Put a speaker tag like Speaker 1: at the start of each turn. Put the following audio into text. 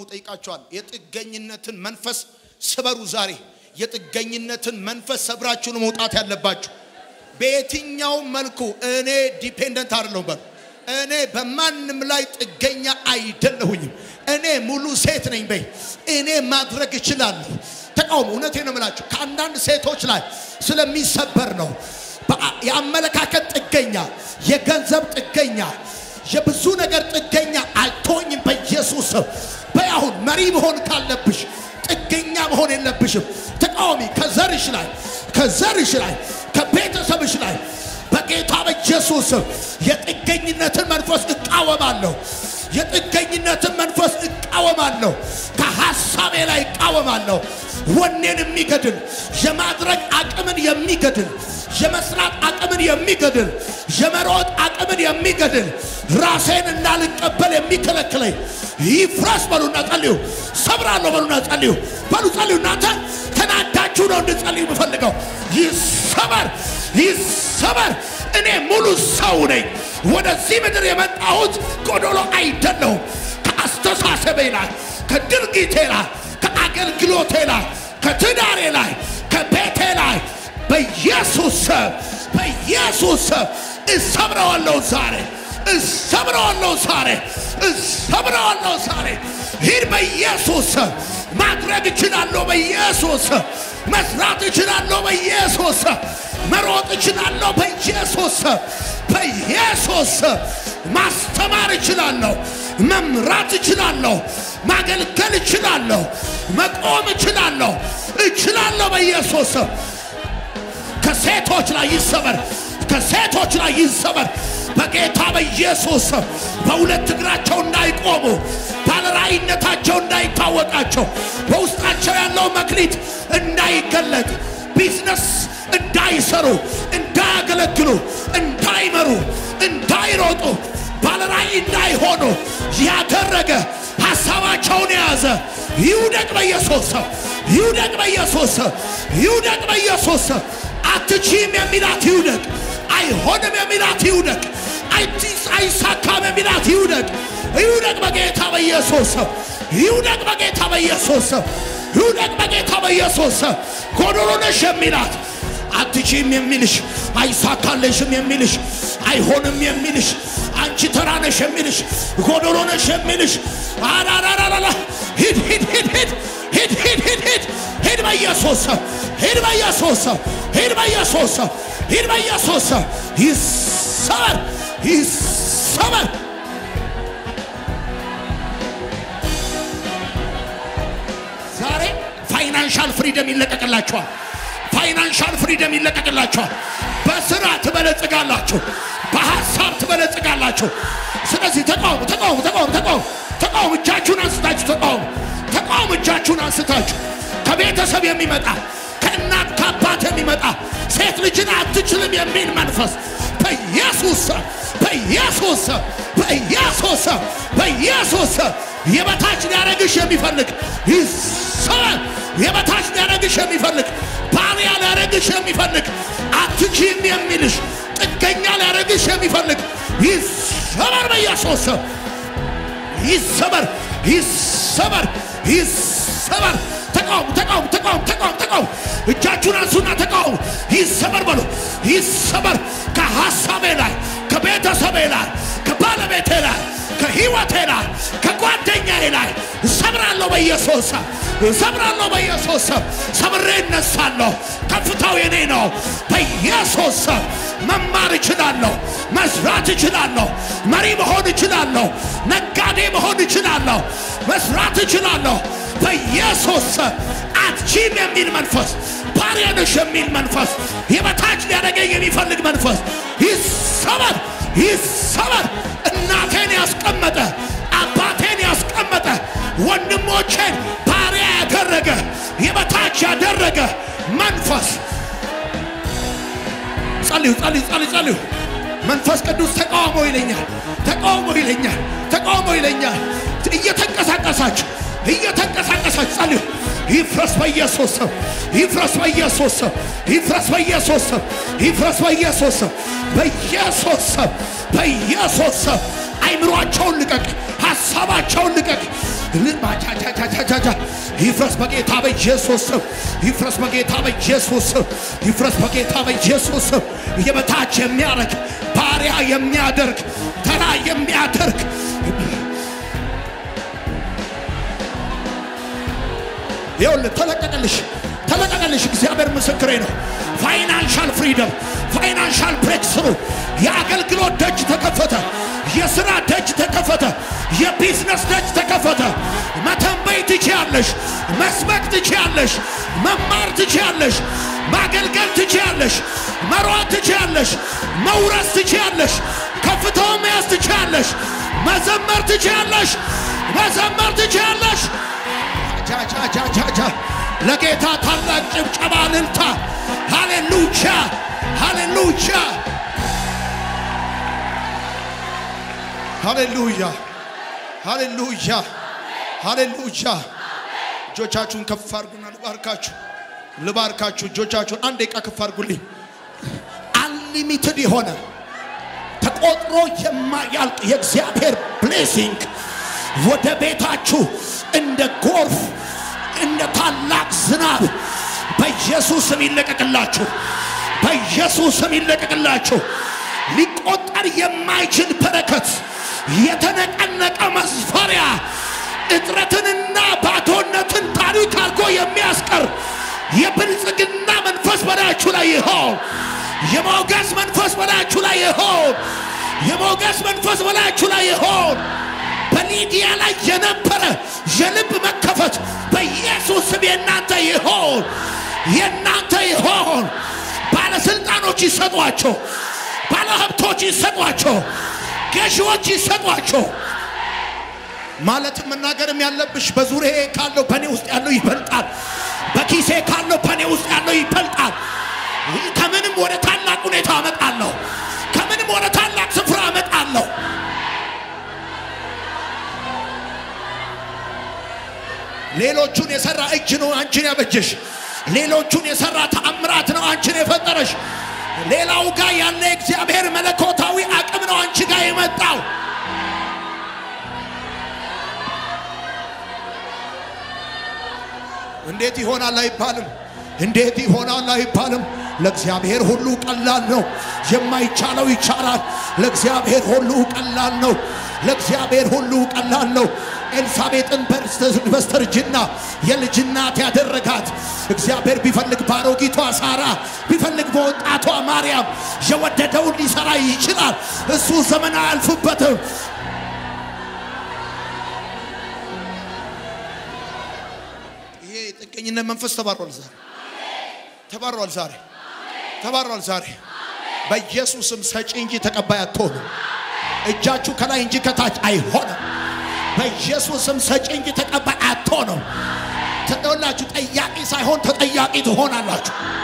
Speaker 1: ጠይቃቸዋል። የጥገኝነትን መንፈስ ስበሩ። ዛሬ የጥገኝነትን መንፈስ ሰብራችሁ ነው መውጣት ያለባችሁ። በየትኛውም መልኩ እኔ ዲፔንደንት አይደለሁም በሉ። እኔ በማንም ላይ ጥገኛ አይደለሁኝም። እኔ ሙሉ ሴት ነኝ በይ። እኔ ማድረግ እችላለሁ። ተቃውሞ እውነቴን ነው የምላችሁ ከአንዳንድ ሴቶች ላይ ስለሚሰበር ነው። በአ- የአመለካከት ጥገኛ፣ የገንዘብ ጥገኛ፣ የብዙ ነገር ጥገኛ አልቶኝም በኢየሱስ ስም። በይ አሁን መሪ መሆን ካለብሽ ጥገኛ መሆን የለብሽም። ተቃዋሚ ከዘርሽ ላይ ከዘርሽ ላይ ከቤተሰብሽ ላይ በጌታ በኢየሱስ ስም የጥገኝነትን መንፈስ እቃወማለሁ። የጥገኝነትን መንፈስ እቃወማለሁ። ከሐሳቤ ላይ እቃወማለሁ። ወኔን የሚገድል የማድረግ አቅምን የሚገድል የመስራት አቅምን የሚገድል የመሮጥ አቅምን የሚገድል ራሴን እንዳልቀበል የሚከለክለኝ ይፍረስ በሉና ጸልዩ። ሰብራለሁ በሉና ጸልዩ። በሉ ጸልዩ። እናንተ ተናዳችሁ ነው እንድጸልዩ የምፈልገው። ይሰበር፣ ይሰበር። እኔ ሙሉ ሰው ነኝ። ወደዚህ ምድር የመጣሁት ጎዶሎ አይደለሁም። ከአስተሳሰቤ ላይ፣ ከድርጊቴ ላይ፣ ከአገልግሎቴ ላይ፣ ከትዳሬ ላይ፣ ከቤቴ ላይ በኢየሱስ ስም በኢየሱስ ስም እሰብረዋለሁ ዛሬ እሰብረዋለሁ ዛሬ እሰብረዋለሁ ዛሬ። ሂድ በኢየሱስ ስም። ማድረግ እችላለሁ በኢየሱስ ስም። መስራት እችላለሁ በኢየሱስ ስም። መሮጥ እችላለሁ በኢየሱስ ስም። በኢየሱስ ስም ማስተማር እችላለሁ። መምራት እችላለሁ። ማገልገል እችላለሁ። መቆም እችላለሁ። እችላለሁ በኢየሱስ ስም። ከሴቶች ላይ ይሰበር፣ ከሴቶች ላይ ይሰበር በጌታ በኢየሱስ ስም። በሁለት እግራቸው እንዳይቆሙ ባለራእይነታቸው እንዳይታወቃቸው በውስጣቸው ያለው መክሊት እንዳይገለጥ ቢዝነስ እንዳይሰሩ እንዳያገለግሉ እንዳይመሩ እንዳይሮጡ ባለራእይ እንዳይሆኑ ያደረገ ሐሳባቸውን የያዘ ይውደቅ በኢየሱስ ስም፣ ይውደቅ በኢየሱስ ስም፣ ይውደቅ በኢየሱስ ስም። አትችም የሚላት ይውደቅ። አይሆንም የሚላት ይውደቅ። አይቲስ አይሳካም የሚላት ይውደቅ። ይውደቅ በጌታ በኢየሱስ ስም፣ ይውደቅ በጌታ በኢየሱስ ስም፣ ይውደቅ በጌታ በኢየሱስ ስም። ጎዶሎ ነሽ የሚላት አትችም የሚልሽ አይሳካለሽም የሚልሽ አይሆንም የሚልሽ አንቺ ተራ ነሽ የሚልሽ ጎዶሎ ነሽ የሚልሽ አራራራራ ሂድ ሂድ ሂድ ሂድ ሂድ ሂድ ሂድ ሂድ ሂድ በኢየሱስ ስም ሂድ በኢየሱስ ስም ሂድ በኢየሱስ ስም ሂድ በኢየሱስ ስም ይሰበር ይሰበር ዛሬ ፋይናንሻል ፍሪደም ይለቀቅላችኋል። ፋይናንሻል ፍሪደም ይለቀቅላችኋል። በስራ ትበለጽጋላችሁ፣ በሀሳብ ትበለጽጋላችሁ። ስለዚህ ተቃውሙ፣ ተቃውሙ፣ ተቃውሙ፣ ተቃውሙ፣ ተቃውሙ። እጃችሁን አንስታችሁ ተቃውሙ፣ ተቃውሙ። እጃችሁን አንስታችሁ ከቤተሰብ የሚመጣ ከእናት ከአባት የሚመጣ ሴት ልጅን አትችልም የሚል መንፈስ በኢየሱስ ስም በኢየሱስ ስም በኢየሱስ ስም በኢየሱስ ስም የበታች ሊያረግሽ የሚፈልግ ይሰበር። የበታች ሊያረግሽ የሚፈልግ ባሪያ ሊያረግሽ የሚፈልግ አትችም የሚልሽ ጥገኛ ሊያረግሽ የሚፈልግ ይሰበር በኢየሱስ ስም ይሰበር ይሰበር ይሰበር። ተቃውሙ ተቃውሙ ተቃውሙ ተቃውሙ ተቃውሙ። እጃችሁን አንሱና ተቃውሙ። ይሰበር በሉ። ይሰበር ከሐሳቤ ላይ ከቤተሰቤ ላይ ከባለቤቴ ላይ ከህይወቴ ላይ ከጓደኛዬ ላይ እሰብራለሁ በኢየሱስ ስም እሰብራለሁ በኢየሱስ ስም ሰብሬ እነሳለሁ። ከፍታው የኔ ነው። በኢየሱስ ስም መማር እችላለሁ፣ መስራት እችላለሁ፣ መሪ መሆን እችላለሁ፣ ነጋዴ መሆን እችላለሁ፣ መስራት እችላለሁ። በኢየሱስ ስም አትችም የሚል መንፈስ፣ ባሪያ ነሽ የሚል መንፈስ፣ የበታች ሊያደርገኝ የሚፈልግ መንፈስ ይሰበር፣ ይሰበር። እናቴን ያስቀመጠ አባቴን ያስቀመጠ ወንድሞቼን ባሪያ ያደረገ የበታች ያደረገ መንፈስ ጸልዩ ጸልዩ ጸልዩ ጸልዩ። መንፈስ ቅዱስ ተቃውሞ ይለኛል፣ ተቃውሞ ይለኛል፣ ተቃውሞ ይለኛል። እየተንቀሳቀሳችሁ እየተንቀሳቀሳችሁ ጸልዩ። ይፍረስ በኢየሱስ ስም፣ ይፍረስ በኢየሱስ ስም፣ ይፍረስ በኢየሱስ ስም፣ ይፍረስ በኢየሱስ ስም፣ በኢየሱስ ስም፣ በኢየሱስ ስም። አይምሯቸውን ልቀቅ፣ ሐሳባቸውን ልቀቅ፣ ልባቻቻቻቻቻ ይፍረስ በጌታ በኢየሱስ ስም ይፍረስ በጌታ በኢየሱስ ስም ይፍረስ በጌታ በኢየሱስ ስም የበታች የሚያደርግ ባሪያ የሚያደርግ ተራ የሚያደርግ ይኸውልህ ተለቀቀልሽ ተለቀቀልሽ። እግዚአብሔር ምስክሬ ነው። ፋይናንሻል ፍሪደም፣ ፋይናንሻል ብሬክስሩ፣ የአገልግሎት ደጅ ተከፈተ። የሥራ ደጅ ተከፈተ። የቢዝነስ ደጅ ተከፈተ። መተንበይ ትችያለሽ፣ መስበክ ትችያለሽ፣ መማር ትችያለሽ፣ ማገልገል ትችያለሽ፣ መሯት ትችያለሽ፣ መውረስ ትችያለሽ፣ ከፍታውን መያዝ ትችያለሽ፣ መዘመር ትችያለሽ፣ መዘመር ትችያለሽ። ጃጃጃጃጃ ለጌታ ታላቅ ጭብጨባ እልልታ። ሃሌሉያ ሃሌሉያ ሃሌሉያ ሃሌሉያ ሃሌሉያ። እጆቻችሁን ከፍ አድርጉና ልባርካችሁ ልባርካችሁ። እጆቻችሁን አንድ ደቂቃ ከፍ አድርጉልኝ። አንሊሚትድ የሆነ ተቆጥሮ የማያልቅ የእግዚአብሔር ብሌሲንግ ወደ ቤታችሁ እንደ ጎርፍ እንደ ታላቅ ዝናብ በኢየሱስ ስም ይለቀቅላችሁ። በኢየሱስ ስም ይለቀቅላችሁ። ሊቆጠር የማይችል በረከት፣ የተነቀነቀ መስፈሪያ፣ እጥረትንና ባዶነትን ታሪክ አድርጎ የሚያስቀር የብልጽግና መንፈስ በላያችሁ ላይ ይሆን። የሞገስ መንፈስ በላያችሁ ላይ ይሆን። የሞገስ መንፈስ በላያችሁ ላይ ይሆን። በሊዲያ ላይ የነበረ የልብ መከፈት በኢየሱስ ስም የእናንተ ይሆን፣ የእናንተ ይሆን። ባለስልጣኖች ይሰጧቸው፣ ባለሀብቶች ይሰጧቸው፣ ገዢዎች ይሰጧቸው። ማለትም መናገርም ያለብሽ በዙሪያዬ ካለው በእኔ ውስጥ ያለው ይበልጣል፣ በኪሴ ካለው በእኔ ውስጥ ያለው ይበልጣል። ከምንም ወደ ታላቅ ሁኔታ አመጣለሁ፣ ከምንም ወደ ታላቅ ስፍራ አመጣለሁ። ሌሎቹን የሰራ እጅ ነው አንቺን ያበጀሽ። ሌሎቹን የሰራ ተአምራት ነው አንቺን የፈጠረሽ። ሌላው ጋር ያለ እግዚአብሔር መለኮታዊ አቅም ነው አንቺ ጋር የመጣው። እንዴት ይሆናል አይባልም። እንዴት ይሆናል አይባልም። ለእግዚአብሔር ሁሉ ቀላል ነው። የማይቻለው ይቻላል። ለእግዚአብሔር ሁሉ ቀላል ነው። ለእግዚአብሔር ሁሉ ቀላል ነው። ኤልሳቤጥን በስተርጅና የልጅ እናት ያደረጋት እግዚአብሔር ቢፈልግ ባሮጊቷ ሳራ ቢፈልግ በወጣቷ ማርያም የወደደውን ሊሰራ ይችላል። እሱ ዘመን አያልፍበትም። ይሄ የጥገኝነት መንፈስ ተባሯል። ዛሬ ተባሯል። ዛሬ ተባሯል። ዛሬ በኢየሱስም ሰጪ እንጂ ተቀባይ አትሆኑ። እጃችሁ ከላይ እንጂ ከታች አይሆንም። በኢየሱስም ሰጪ እንጂ ተቀባይ አትሆንም። ተጠላችሁ ጠያቂ ሳይሆን ተጠያቂ ትሆናላችሁ።